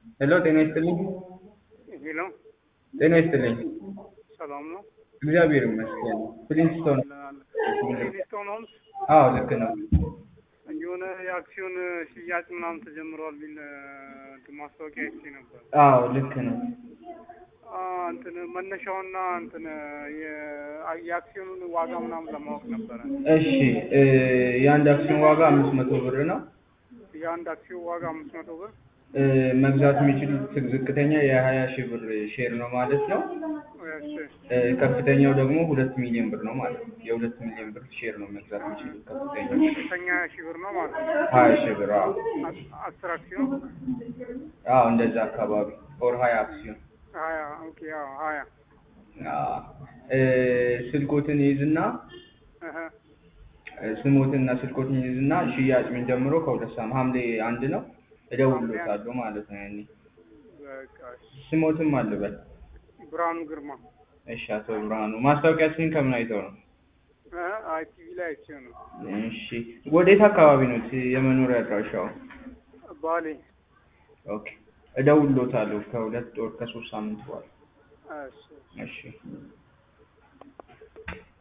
ሄሎ ጤና ይስጥልኝ። ሄሎ ጤና ይስጥልኝ። ሰላም ነው? እግዚአብሔር ይመስገን። ፍሊንስቶን ሊስቶን ሆምስ አዎ ልክ ነው። የሆነ የአክሲዮን ሽያጭ ምናምን ተጀምሯል ቢል እንትን ማስታወቂያ አይቼ ነበር። አዎ ልክ ነው። አ፣ እንትን መነሻውና እንትን የ- የአክሲዮኑን ዋጋ ምናምን ለማወቅ ነበረ። እሺ እ፣ የአንድ አክሲዮን ዋጋ አምስት መቶ ብር ነው። የአንድ አክሲዮን ዋጋ አምስት መቶ ብር እ፣ መግዛት የሚችሉት ዝቅተኛ የሀያ ሺህ ብር ሼር ነው ማለት ነው። እሺ፣ እ፣ ከፍተኛው ደግሞ ሁለት ሚሊዮን ብር ነው ማለት ነው። የሁለት ሚሊዮን ብር ሼር ነው መግዛት የሚችሉት ከፍተኛው ከፍተኛ ሺህ ብር ነው ማለት ነው። ሀያ ሺህ ብር አዎ አ- አስር አክሲዮን አዎ እንደዛ አካባቢ ኦር ሀያ አክሲዮን ሀያ ኦኬ፣ አዎ ሀያ አዎ እ፣ ስልኮትን ይይዝና እህ፣ እ፣ ስሞትና ስልኮትን ይይዝና ሽያጭ ምን ጀምሮ ከሁለት ሳምንት ሐምሌ አንድ ነው እደውልሎታለሁ ማለት ነው። ያኔ በቃ እሺ። ስሞትም አልበል ብርሃኑ ግርማ እሺ አቶ ብርሃኑ ማስታወቂያችንን ከምን አይተው ነው? እህ፣ አይ ቲቪ ላይ አይቼ ነው። እሺ ወዴት አካባቢ ነው የመኖሪያ አድራሻው? ባሌ ኦኬ እደውልሎታለሁ ከሁለት ወር ከሶስት ሳምንት በኋላ እሺ እሺ